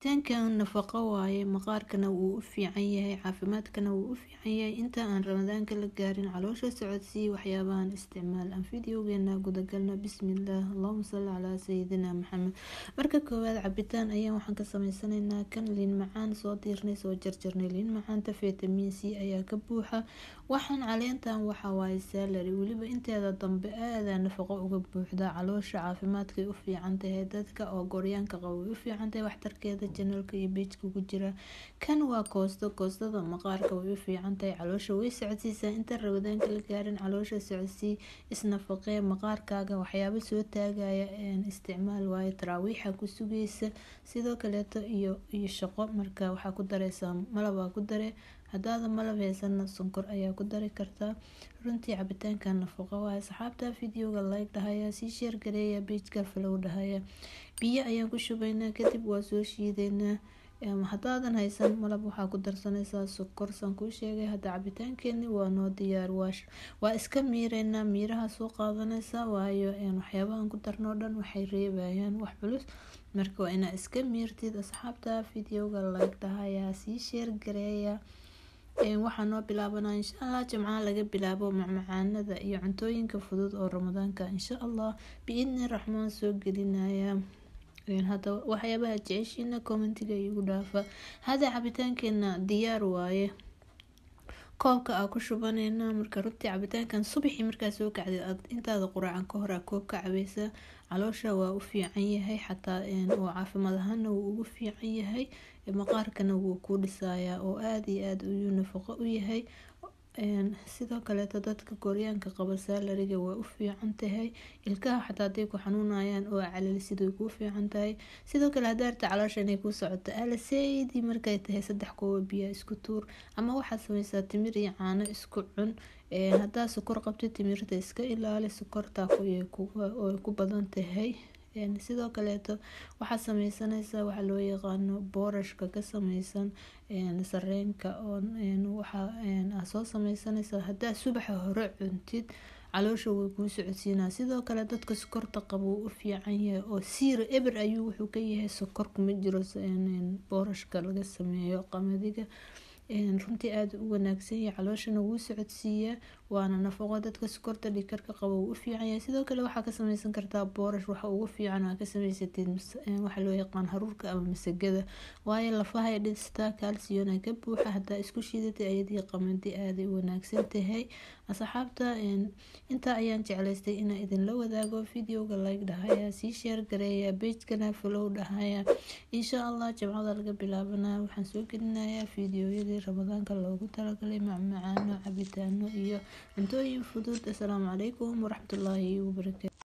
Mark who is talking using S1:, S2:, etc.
S1: Cabitaankan nafaqo waaye maqaarkana wuu u fiican yahay caafimaadkana wuu u fiican yahay inta aan ramadaanka la gaarin caloosha socodsii waxyaabahan isticmaal aan fideogeena gudagalno bismillaah allahuma salli calaa sayidina maxamed marka koowaad cabitaan ayaan waxaan ka sameysanaynaa kan liin macaan soo diirnay soo jarjarnay liin macaanta fitamiin c ayaa ka buuxa waxaan caleentan waxaa waaye salary weliba inteeda dambe aadaa nafaqo uga buuxda caloosha caafimaadkay u fiican tahay dadka oo goryaanka qaba way u fiican tahay waxtarkeeda janalka iyo beejka ku jira kan waa koosto koostada maqaarka way u fiican tahay caloosha way socodsiisaa inta rabadaanka la gaarin caloosha socodsii isnafaqee maqaarkaaga waxyaabo soo taagaya isticmaal waaye taraawiixa ku sugaysa sidoo kaleeto iyo iyo shaqo marka waxaa ku dareysaa malabaa ku dare hadaada malab heysana sonkor ayaa ku dari kartaa runtii cabitaanka nafaqo waaye asxaabta videoga like dhahaya sii sheer gareeya beejka falow dhahaya biyo ayaan ku shubaynaa kadib waa soo shiideynaa hadaadan haysan malab waxaa ku darsanaysaa sokor saan kuu sheegay hadda cabitaankeeni waa noo diyaar waa iska miireynaa miiraha soo qaadanaysaa waayo waxyaabahan ku darnoo dhan waxay reebayaan wax culus marka waa inaa iska miirtid asxaabta videoga like dhahaya sii sheer gareeya waxaa noo bilaabanaa insha allah jimcaha laga bilaabo macmacaanada iyo cuntooyinka fudud oo ramadaanka insha allah biidni raxmaan soo gelinaya hada waxyaabaha jeceshiina commentiga igu dhaafa hada cabitaankeena diyaar waaye koobka aa ku shubaneyna marka runtii cabitaankan subaxii markaa soo kacday aad intaada quraacan ka hor aa koobka cabeysa caloosha waa u fiican yahay xataa oo caafimaad ahaana wuu ugu fiican yahay maqaarkana wuu ku dhisayaa oo aada iyo aada uyuu nafaqo u yahay sidoo kaleeto dadka goryaanka qaba saalariga waa u fiican tahay ilkaha xataa haday ku xanuunayaan oo calalisid way kuu fiican tahay sidoo kale hadaarta caloosha inay kuu socoto alaseydi markay tahay saddex kooba biyaa isku tuur ama waxaad sameysaa timir iyo caano isku cun hadaa sokor qabta timirta iska ilaali sokorta oo ku badan tahay sidoo kaleeto waxaad sameysanaysaa waxaa loo yaqaano boorashka ka sameysan sareenka waxaa soo sameysanaysaa hadaa subaxa hore cuntid caloosha way kuu socodsiinaa sidoo kale dadka sokorta qaba wuu u fiican yahay oo siira eber ayuu wuxuu ka yahay sokor kuma jiro boorashka laga sameeyo qamadiga runtii aada u wanaagsan yahay calooshana wuu socodsiiyaa waana nafaqo dadka sokorta dhikarka qaba wuu u fiican yahay sidoo kale waxaa ka sameysan kartaa boorash waxa ugu fiican aa ka sameysatid waxaa loo yaqaan haruurka ama masagada waayo lafahay dhistaa calciona ka buuxa hadaa isku shiidatay ayadii qamadi aaday u wanaagsan tahay asxaabta intaa ayaan jeclaystay inaa idinla wadaago videoga like dhahaya sii sheer gareeya beejkana falow dhahaya insha allah jimcada laga bilaabana waxaan soo gelinayaa videoyadii ramadaanka loogu talagalay macmacaano cabitaano iyo cuntooyin fudud asalaamu calaykum waraxmatullaahi wabarakaatu